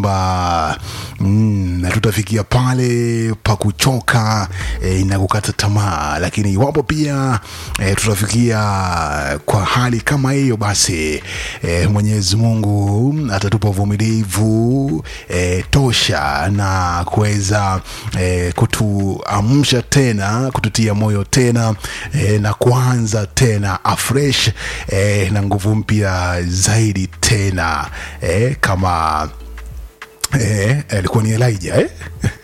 kwamba mm, tutafikia pale pa kuchoka eh, na kukata tamaa, lakini iwapo pia eh, tutafikia kwa hali kama hiyo, basi eh, Mwenyezi Mungu atatupa uvumilivu eh, tosha na kuweza eh, kutuamsha tena, kututia moyo tena eh, na kuanza tena afresh eh, na nguvu mpya zaidi tena eh, kama eh, alikuwa ni Elijah eh?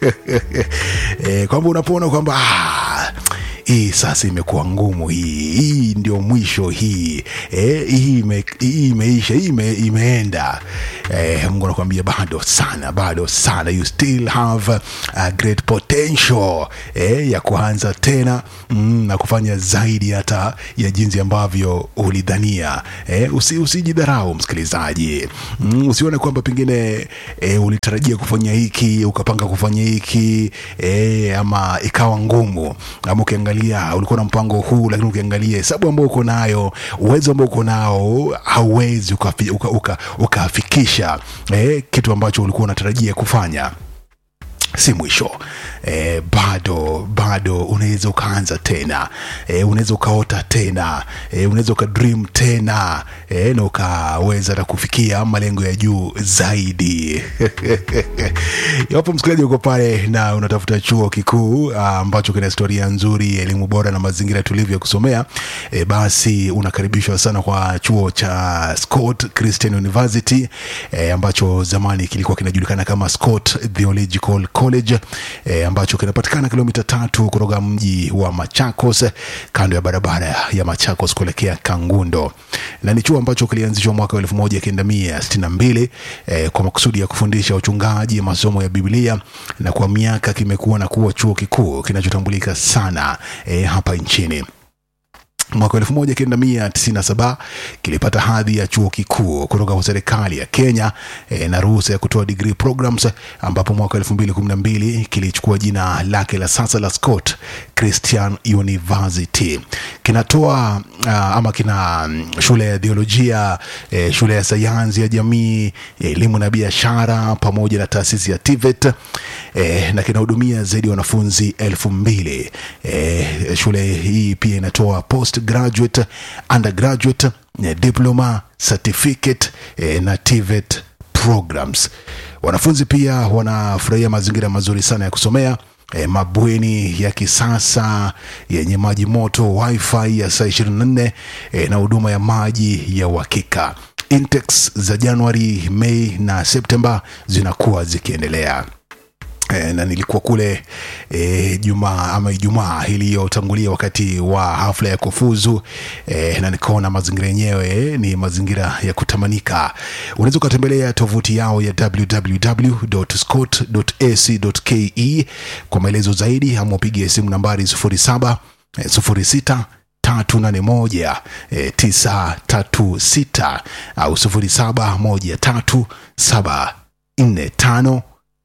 eh, kwamba unapoona kwamba ah, hii sasa imekuwa ngumu hii hii ndio mwisho hii eh, hii, ime, hii imeisha hii ime, imeenda eh, Mungu anakuambia bado sana bado sana you still have a great potential eh, ya kuanza tena mm, na kufanya zaidi hata ya jinsi ambavyo ulidhania eh, usi, usijidharau msikilizaji mm, usione kwamba pengine eh, ulitarajia kufanya hiki ukapanga kufanya hiki eh, ama ikawa ngumu ama ukiangalia ulikuwa na mpango huu lakini ukiangalia hesabu ambao uko nayo uwezo ambao uko nao hauwezi ukafikisha uka, uka, ukafikisha, eh, kitu ambacho ulikuwa unatarajia kufanya si mwisho e, bado bado unaweza ukaanza tena e, unaweza ukaota tena e, unaweza ukadream tena e, na ukaweza na kufikia malengo ya juu zaidi iwapo msikilizaji uko pale na unatafuta chuo kikuu ah, ambacho kina historia nzuri elimu bora na mazingira tulivu ya kusomea e, basi unakaribishwa sana kwa chuo cha Scott Christian University e, ambacho zamani kilikuwa kinajulikana kama Scott Theological College e, ambacho kinapatikana kilomita tatu kutoka mji wa Machakos kando ya barabara ya Machakos kuelekea Kangundo, na ni chuo ambacho kilianzishwa mwaka wa elfu moja kenda mia sitini na mbili e, kwa makusudi ya kufundisha uchungaji, masomo ya Biblia, na kwa miaka kimekuwa na kuwa chuo kikuu kinachotambulika sana e, hapa nchini mwaka elfu moja kenda mia tisini na saba kilipata hadhi ya chuo kikuu kutoka kwa serikali ya Kenya e, na ruhusa ya kutoa degree programs, ambapo mwaka elfu mbili kumi na mbili kilichukua jina lake la sasa la Scott Christian University. Kinatoa uh, ama kina mm, shule ya theolojia e, shule ya sayansi ya jamii, elimu na biashara pamoja na taasisi ya TVET e, na kinahudumia zaidi ya wanafunzi elfu mbili e, shule hii pia inatoa post graduate undergraduate eh, diploma certificate eh, na TVET programs wanafunzi pia wanafurahia mazingira mazuri sana ya kusomea E, mabweni ya kisasa yenye maji moto wifi ya saa 24 e, na huduma ya maji ya uhakika intakes za januari mei na septemba zinakuwa zikiendelea E, na nilikuwa kule e, Jumaa ama Ijumaa iliyotangulia wakati wa hafla ya kufuzu e, na nikaona mazingira yenyewe e, ni mazingira ya kutamanika. Unaweza ukatembelea tovuti yao ya www.scott.ac.ke kwa maelezo zaidi, ama upige simu nambari 07 eh, 06 381 eh, 936 au 0713 745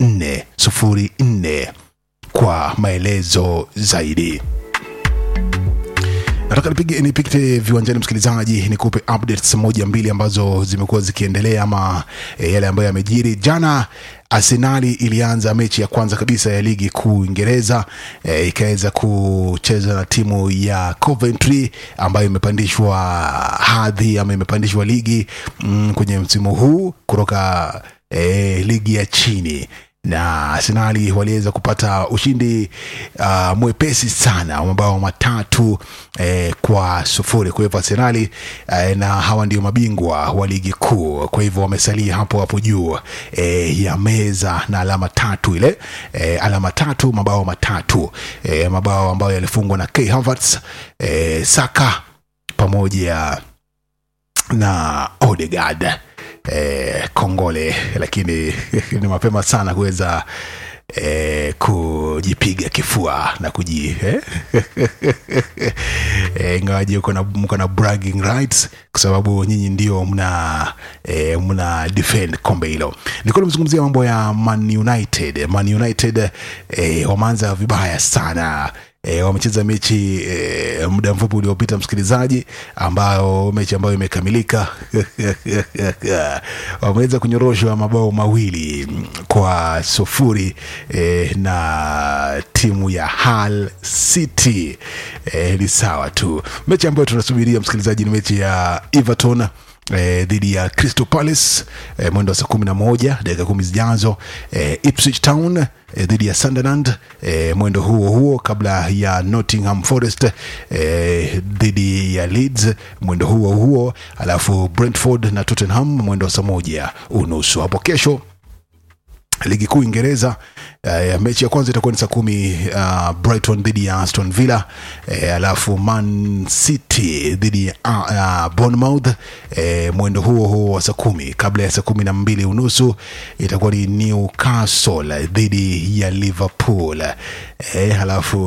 404 kwa maelezo zaidi. Nataka nipige nipite viwanjani, msikilizaji, nikupe updates moja mbili ambazo zimekuwa zikiendelea ama e, yale ambayo yamejiri jana. Arsenali ilianza mechi ya kwanza kabisa ya ligi kuu Uingereza e, ikaweza kucheza na timu ya Coventry ambayo imepandishwa hadhi ama imepandishwa ligi mm, kwenye msimu huu kutoka e, ligi ya chini na Arsenali waliweza kupata ushindi uh, mwepesi sana wa mabao matatu eh, kwa sufuri. Kwa hivyo Arsenali eh, na hawa ndio mabingwa wa ligi kuu, kwa hivyo wamesalia hapo hapo juu eh, ya meza na alama tatu ile eh, alama tatu mabao matatu eh, mabao ambayo yalifungwa na Kai Havertz eh, Saka pamoja na Odegaard eh, Kongole, lakini ni mapema sana kuweza eh, kujipiga kifua na kuji eh? eh, ingawaje uko na mko na bragging rights kwa sababu nyinyi ndio mna eh, mna defend kombe hilo. Nilikuwa nimezungumzia mambo ya Man United. Man United eh, wameanza vibaya sana e, wamecheza mechi e, muda mfupi uliopita msikilizaji, ambayo mechi ambayo imekamilika wameweza kunyoroshwa mabao mawili kwa sufuri e, na timu ya Hull City e, ni sawa tu. Mechi ambayo tunasubiria msikilizaji ni mechi ya Everton eh, dhidi ya Crystal Palace eh, mwendo wa saa kumi na moja dakika kumi zijazo eh, Ipswich Town eh, dhidi ya Sunderland eh, mwendo huo huo kabla ya Nottingham Forest eh, dhidi ya Leeds mwendo huo huo, alafu Brentford na Tottenham mwendo wa saa moja unusu hapo kesho ligi kuu Uingereza. Uh, mechi ya kwanza itakuwa ni saa kumi uh, Brighton dhidi ya Aston Villa uh, alafu Man City dhidi ya uh, uh, Bournemouth uh, mwendo huo huo wa saa kumi. Kabla ya saa kumi na mbili unusu itakuwa ni Newcastle dhidi ya Liverpool uh, alafu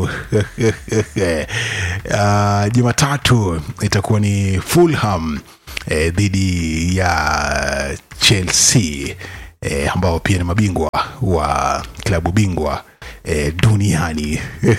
uh, Jumatatu itakuwa ni Fulham uh, dhidi ya Chelsea e, ambao pia ni mabingwa wa klabu bingwa e, duniani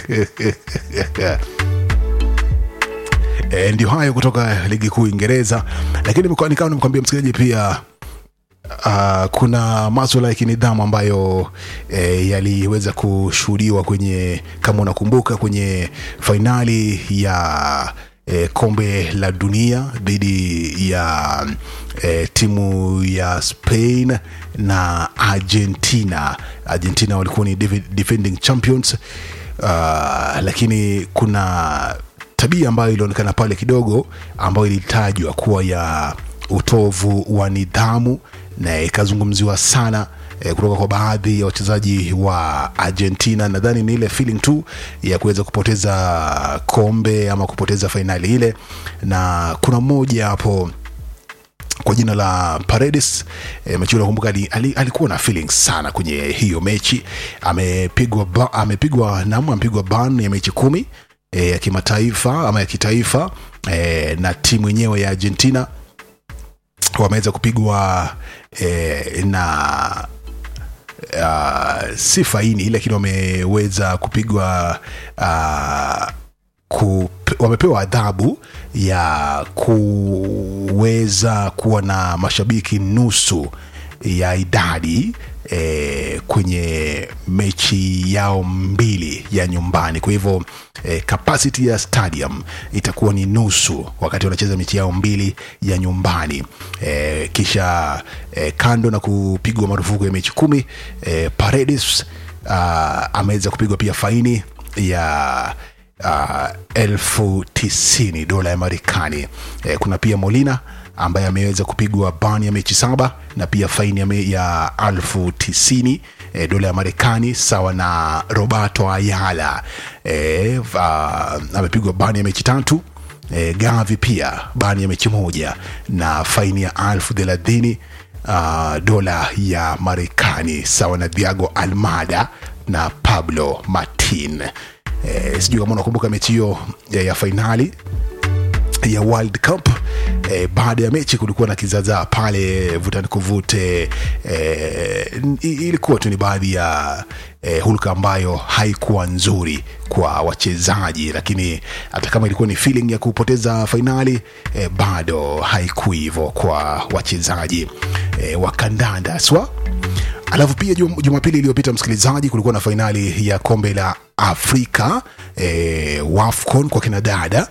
e, ndio hayo kutoka ligi kuu Uingereza, lakini nikawa nimkwambia msikilizaji pia Uh, kuna maswala ya kinidhamu ambayo eh, yaliweza kushuhudiwa kwenye kama unakumbuka kwenye fainali ya eh, kombe la dunia dhidi ya eh, timu ya Spain na Argentina. Argentina walikuwa ni defending champions uh, lakini kuna tabia ambayo ilionekana pale kidogo ambayo ilitajwa kuwa ya utovu wa nidhamu na ikazungumziwa sana eh, kutoka kwa baadhi ya wachezaji wa Argentina. Nadhani ni ile feeling tu ya kuweza kupoteza kombe ama kupoteza fainali ile, na kuna mmoja hapo kwa jina la Paredes e, mechi unakumbuka ali, alikuwa na feelings sana kwenye hiyo mechi. Amepigwa amepigwa nam amepigwa ban ya mechi kumi e, ya kimataifa ama ya kitaifa e, na timu yenyewe ya Argentina wameweza kupigwa e, na uh, si faini lakini wameweza kupigwa uh, ku, wamepewa adhabu ya kuweza kuwa na mashabiki nusu ya idadi e, kwenye mechi yao mbili ya nyumbani. Kwa hivyo e, capacity ya stadium itakuwa ni nusu wakati wanacheza mechi yao mbili ya nyumbani e, kisha e, kando na kupigwa marufuku ya mechi kumi e, Paredes uh, ameweza kupigwa pia faini ya uh, elfu tisini dola ya Marekani. E, kuna pia Molina ambaye ameweza kupigwa bani ya mechi saba na pia faini ya, me, ya elfu tisini e, dola ya Marekani sawa na Roberto Ayala e, uh, amepigwa bani ya mechi tatu e, Gavi pia bani ya mechi moja na faini ya elfu thelathini uh, dola ya Marekani sawa na Thiago Almada na Pablo Martin. E, sijui kama unakumbuka mechi hiyo ya, ya fainali ya World Cup. E, baada ya mechi kulikuwa na kizaazaa pale, vuta ni kuvute. E, ilikuwa tu ni baadhi ya e, hulka ambayo haikuwa nzuri kwa wachezaji, lakini hata kama ilikuwa ni feeling ya kupoteza fainali e, bado haikuwa hivyo kwa wachezaji e, wa kandanda swa Alafu pia Jumapili iliyopita msikilizaji, kulikuwa na fainali ya kombe la Afrika e, WAFCON kwa kina dada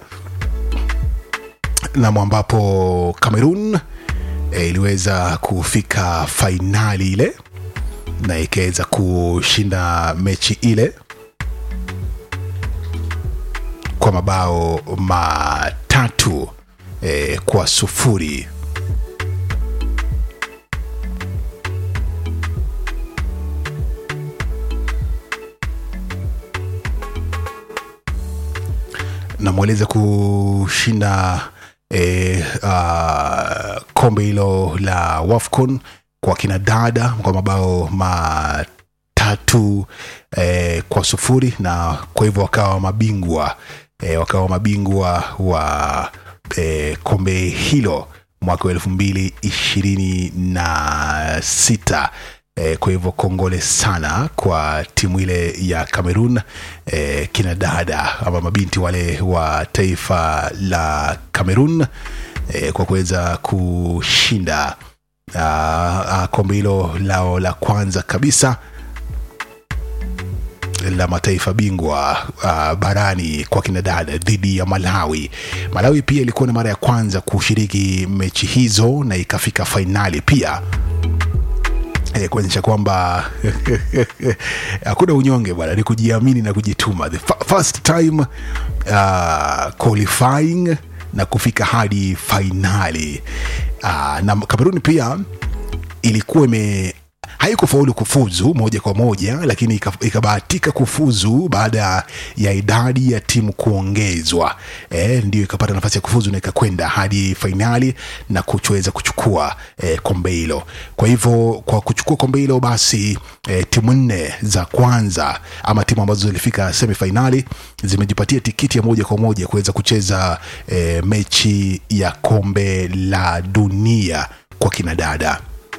nam ambapo Cameroon e, iliweza kufika fainali ile na ikaweza kushinda mechi ile kwa mabao matatu e, kwa sufuri. na mweleze kushinda e, uh, kombe hilo la WAFCON kwa kina dada kwa mabao matatu e, kwa sufuri na kwa hivyo wakawa mabingwa e, wakawa mabingwa wa e, kombe hilo mwaka wa elfu mbili ishirini na sita E, kwa hivyo kongole sana kwa timu ile ya Cameroon e, kina dada ama mabinti wale wa taifa la Cameroon e, kwa kuweza kushinda ah, ah, kombe hilo lao la kwanza kabisa la mataifa bingwa uh, barani kwa kinadada dhidi ya Malawi. Malawi pia ilikuwa ni mara ya kwanza kushiriki mechi hizo na ikafika fainali pia eh, kuonyesha kwamba hakuna unyonge bwana, ni kujiamini na kujituma. The fa- first time uh, qualifying na kufika hadi fainali uh, na Kameruni pia ilikuwa ime haikufaulu kufuzu moja kwa moja lakini ika- ikabahatika kufuzu baada ya idadi ya timu kuongezwa e, ndio ikapata nafasi ya kufuzu na ikakwenda hadi fainali na kuchoweza kuchukua e, kombe hilo kwa hivyo kwa kuchukua kombe hilo basi e, timu nne za kwanza ama timu ambazo zilifika semifainali zimejipatia tikiti ya moja kwa moja kuweza kucheza e, mechi ya kombe la dunia kwa kinadada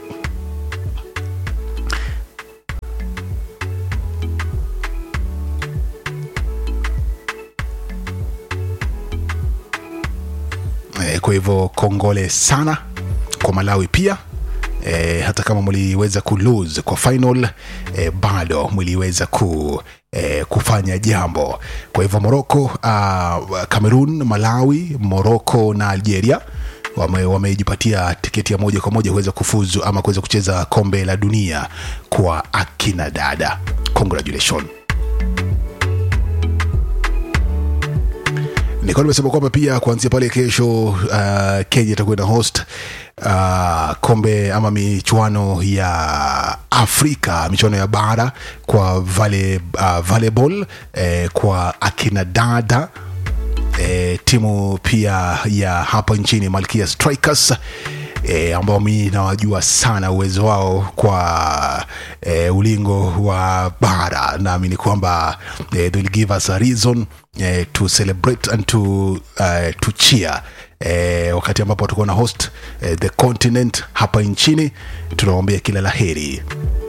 e, kwa hivyo kongole sana kwa malawi pia e, hata kama mliweza kulose kwa final e, bado mliweza ku E, kufanya jambo kwa hivyo moroko uh, cameroon malawi moroko na algeria wame- wamejipatia tiketi ya moja kwa moja kuweza kufuzu ama kuweza kucheza kombe la dunia kwa akina dada congratulation nilikuwa nimesema kwamba pia kuanzia pale kesho uh, kenya itakuwa na host uh, kombe ama michuano ya afrika michuano ya bara kwa vale, uh, volleyball eh, kwa akina dada e, timu pia ya hapa nchini malkia strikers e, ambao mi nawajua sana uwezo wao kwa e, ulingo wa bara naamini kwamba e, they will give us a reason e, to celebrate and to, uh, to cheer E, wakati ambapo watakuwa na host e, the continent hapa nchini tunawaombea kila la heri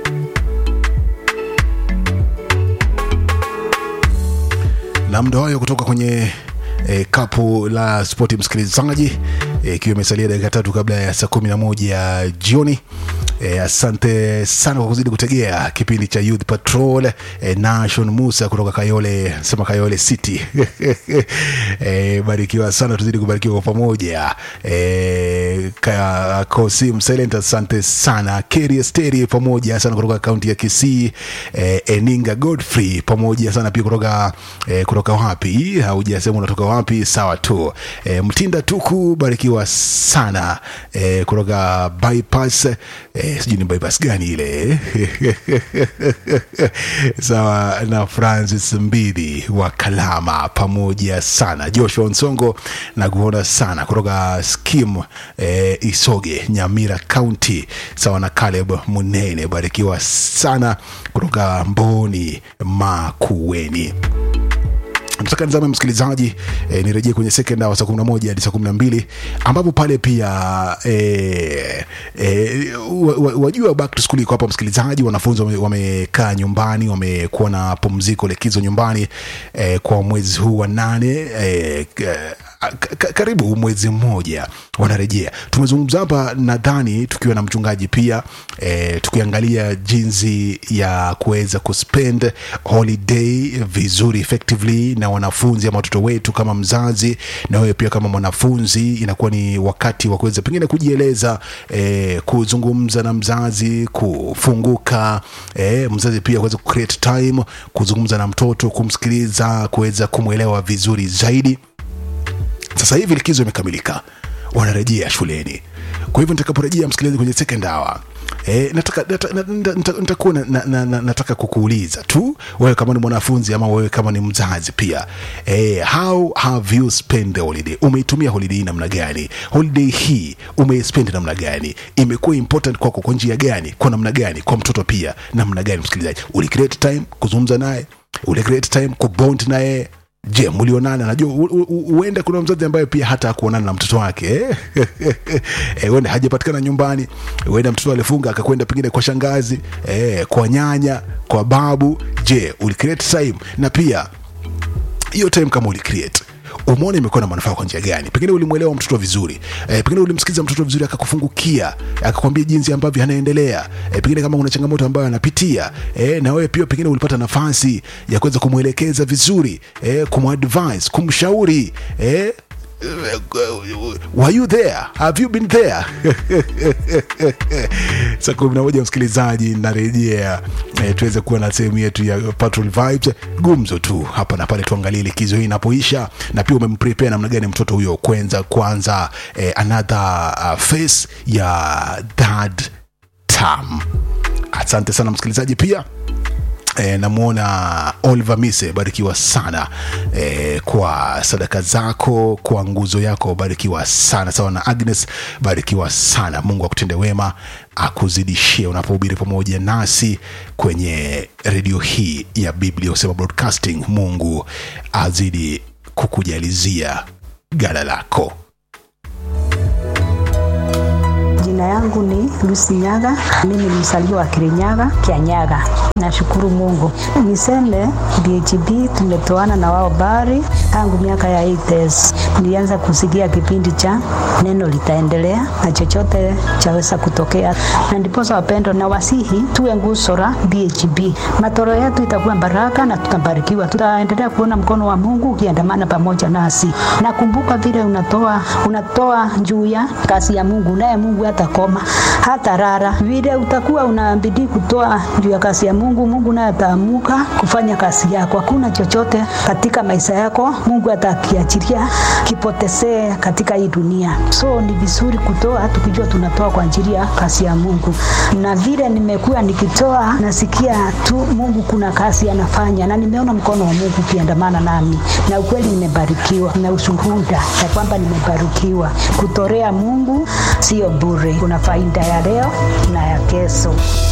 na mda hayo kutoka kwenye e, kapu la spoti msikilizaji eh, ikiwa imesalia dakika tatu kabla ya saa kumi na moja jioni E, asante sana kwa kuzidi kutegea kipindi cha Youth Patrol e, Nation Musa kutoka Kayole sema Kayole City e, barikiwa sana, tuzidi kubarikiwa kwa pamoja e, ka, Kosim Silent, asante sana Keri Esteri pamoja sana kutoka kaunti ya Kisii e, Eninga Godfrey pamoja sana pia kutoka e, kutoka wapi, haujasema unatoka wapi, sawa tu e, Mtinda Tuku, barikiwa sana e, kutoka bypass e, sijui ni bypass gani ile sawa na Francis Mbidi wa Kalama pamoja sana Joshua Nsongo na kuona sana kutoka Skim e, Isoge Nyamira County sawa na Caleb Munene barikiwa sana kutoka Mboni Makueni nataka nizame msikilizaji e, nirejee kwenye second hour saa kumi na moja hadi saa kumi na mbili ambapo pale pia e, e, wa- wa- wajua back to school iko hapa msikilizaji wanafunzi wame- wamekaa nyumbani wamekuwa na pumziko likizo nyumbani e, kwa mwezi huu wa nane e, ka- ka- karibu mwezi mmoja wanarejea tumezungumza hapa nadhani tukiwa na mchungaji pia e, tukiangalia jinsi ya kuweza kuspend holiday vizuri effectively na wanafunzi ama watoto wetu kama mzazi na wewe pia kama mwanafunzi inakuwa ni wakati wa kuweza pengine kujieleza e, kuzungumza na mzazi kufunguka e, mzazi pia kuweza kucreate time kuzungumza na mtoto kumsikiliza kuweza kumwelewa vizuri zaidi sasa hivi likizo imekamilika wanarejea shuleni kwa hivyo nitakaporejea msikilizaji kwenye second hour E, nataka, nata, nata, nata, nitakuwa na, na, na, na, nataka kukuuliza tu wewe kama ni mwanafunzi ama wewe kama ni mzazi pia e, how have you spent the holiday umeitumia holiday hii namna gani holiday hii umeispend namna gani imekuwa important kwako kwa njia gani kwa namna gani kwa mtoto pia namna gani msikilizaji uli create time kuzungumza naye uli create time kubond naye je mlionana najua u- u- u- huenda kuna mzazi ambaye pia hata akuonana na mtoto wake eh? Eh, huenda hajapatikana nyumbani huenda mtoto alifunga akakwenda pengine kwa shangazi eh, kwa nyanya kwa babu je ulicreate time na pia hiyo time kama ulicreate umeona imekuwa na manufaa kwa njia gani pengine ulimwelewa mtoto vizuri e, pengine ulimsikiza mtoto vizuri akakufungukia akakwambia jinsi ambavyo anaendelea e, pengine kama kuna changamoto ambayo anapitia e, na wewe pia pengine ulipata nafasi ya kuweza kumwelekeza vizuri e, kumadvise kumshauri e, were you there have you been there saa kumi na moja msikilizaji narejea eh, tuweze kuwa na sehemu yetu ya Patrol Vibes gumzo tu hapa na pale tuangalie likizo hii inapoisha na pia umemprepare namna gani mtoto huyo kwenza kwanza eh, another uh, face ya third term asante sana msikilizaji pia E, namwona Oliver Mise, barikiwa sana e, kwa sadaka zako, kwa nguzo yako, barikiwa sana sawa na Agnes, barikiwa sana. Mungu akutende wema, akuzidishie unapohubiri pamoja nasi kwenye redio hii ya Biblia Usema Broadcasting. Mungu azidi kukujalizia gala lako. Jina yangu ni Lucy Nyaga, mimi ni mzaliwa wa Kirinyaga, Kianyaga. Nashukuru Mungu. Niseme BHB tumetoana na wao bari tangu miaka ya 80s. Nilianza kusikia kipindi cha neno litaendelea na chochote chaweza kutokea, na ndiposa wapendo na wasihi tuwe nguzo la BHB. Matoro yetu itakuwa baraka na tutabarikiwa, tutaendelea kuona mkono wa Mungu ukiandamana pamoja nasi. Nakumbuka vile unatoa unatoa juu ya kazi ya Mungu, naye Mungu hatakoma hata rara. Vile utakuwa unabidi kutoa juu ya kazi ya Mungu, Mungu naye ataamuka kufanya kazi yako. Hakuna chochote katika maisha yako Mungu atakiachilia kipotezee katika hii dunia. So ni vizuri kutoa tukijua tunatoa kwa ajili ya kazi ya Mungu, na vile nimekuwa nikitoa, nasikia tu Mungu kuna kazi anafanya, na nimeona mkono wa Mungu ukiandamana nami, na ukweli nimebarikiwa na ushuhuda ya kwamba nimebarikiwa. Kutorea Mungu sio bure, kuna faida ya leo na ya kesho.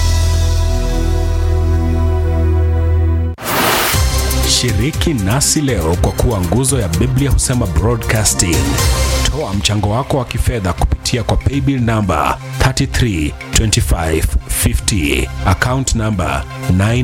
Shiriki nasi leo kwa kuwa nguzo ya Biblia husema broadcasting. Toa mchango wako wa kifedha kupitia kwa paybill namba 332550 account namba 9